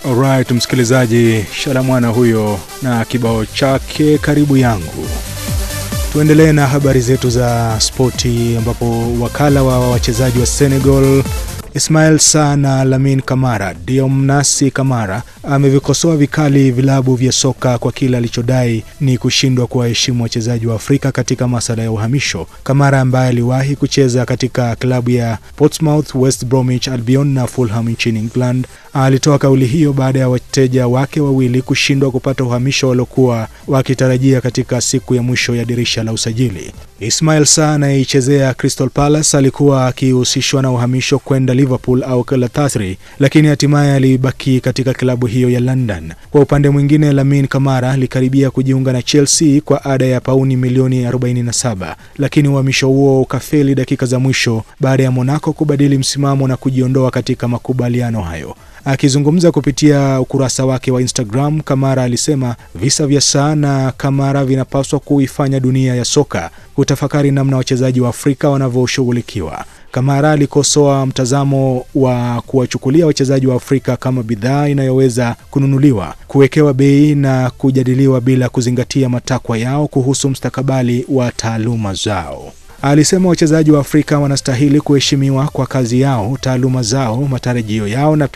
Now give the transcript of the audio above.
Alright, msikilizaji, Shalamwana huyo na kibao chake karibu yangu. Tuendelee na habari zetu za spoti, ambapo wakala wa wachezaji wa Senegal Ismail Sarr na Lamine Kamara Diomnasi Kamara amevikosoa vikali vilabu vya soka kwa kile alichodai ni kushindwa kuwaheshimu wachezaji wa Afrika katika masala ya uhamisho. Kamara ambaye aliwahi kucheza katika klabu ya Portsmouth, West Bromwich Albion na Fulham nchini England alitoa kauli hiyo baada ya wateja wake wawili kushindwa kupata uhamisho waliokuwa wakitarajia katika siku ya mwisho ya dirisha la usajili. Ismail Sarr anayeichezea Crystal Palace alikuwa akihusishwa na uhamisho kwenda Liverpool au Galatasaray, lakini hatimaye alibaki katika klabu hiyo ya London. Kwa upande mwingine, Lamine Kamara alikaribia kujiunga na Chelsea kwa ada ya pauni milioni 47, lakini uhamisho huo ukafeli dakika za mwisho baada ya Monaco kubadili msimamo na kujiondoa katika makubaliano hayo. Akizungumza kupitia ukurasa wake wa Instagram, Kamara alisema visa vya Sarr na Kamara vinapaswa kuifanya dunia ya soka kutafakari namna wachezaji wa Afrika wanavyoshughulikiwa. Kamara alikosoa mtazamo wa kuwachukulia wachezaji wa Afrika kama bidhaa inayoweza kununuliwa, kuwekewa bei na kujadiliwa bila kuzingatia matakwa yao kuhusu mustakabali wa taaluma zao. Alisema wachezaji wa Afrika wanastahili kuheshimiwa kwa kazi yao, taaluma zao, matarajio yao na